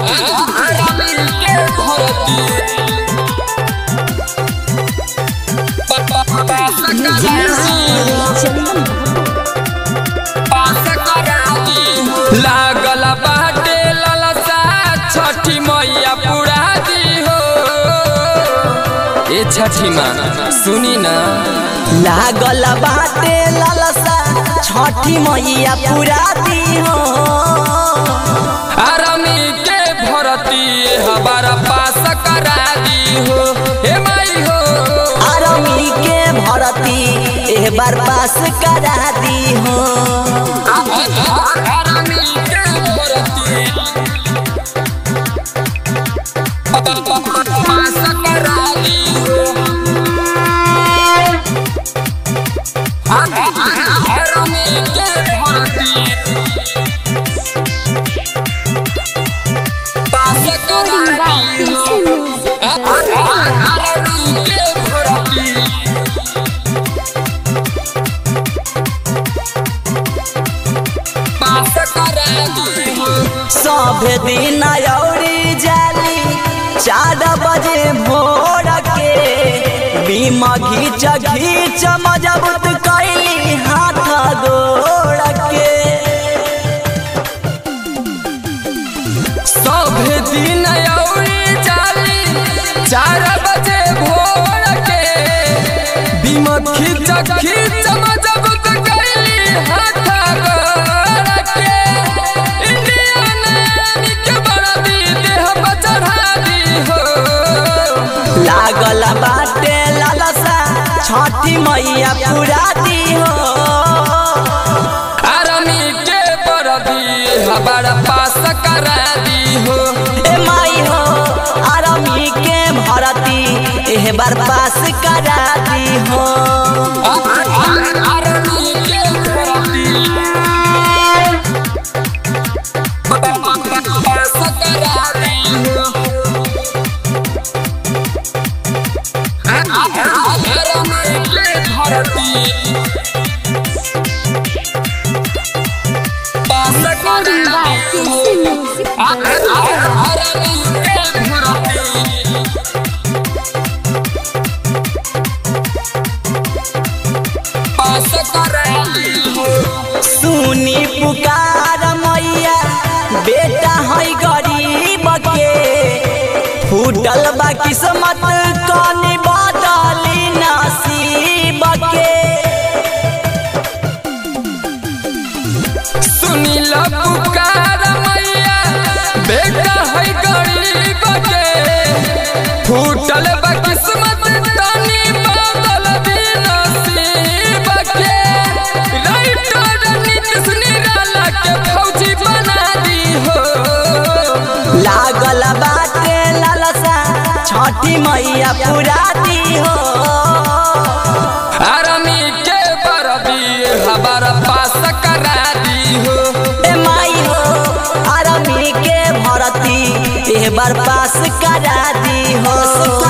आरामी के भरती पास कराती लागल बाटे ललसा छठी मैया पुरा दी हो ए छठी माँ सुनी ना लागल बाटे लालसा छठी मैया पूरा दी हो आरामी के भरती हमारा पास करा दी हो हे माई हो आरमी के भरती एह बार पास करा दी हो आरामी के भरती पास करा दी हो आरामी के भरती पास करा दी हो आरामी के भरती पास करा दी हो सब दिन औरी जाली चार बजे भोर के बीमा घीच घीच मजबूत कैली हाथ गोड़ के सब दिन औरी जाली चार बजे भोर के बीमत खींच खींच मजबूत कैली हाथ गोड़ के इंडियन आर्मी के बरदी देह पर चढ़ा दी हो लागल बाटे लालसा छठी मैया पूरा दी हो आर्मी के बरदी हमारा पास करा दी हो ए माई हो आरमी के भरती एह बार पास करा दी हो आर्मी के बरदी पास करा दी हो आर्मी के भरती पास करा दी हो आर्मी के भरती पास करा दी हो सुनी पुकार मैया बेटा है गरीब के फूटल बा किस्मत कनी बदली नसीब के सुनील पुकार मैया बेटा है गरीब के फूटल बा किस्मत तनी बदल दी नसीब के राइटर नीतीश निराला के फौजी बना दी हो लागल बाटे लालसा छठी मैया पूरा दी हो आर्मी के बरदी हमारा पास करा दी हो ए माई हो आरमी के भरती एह बार पास करा दी हो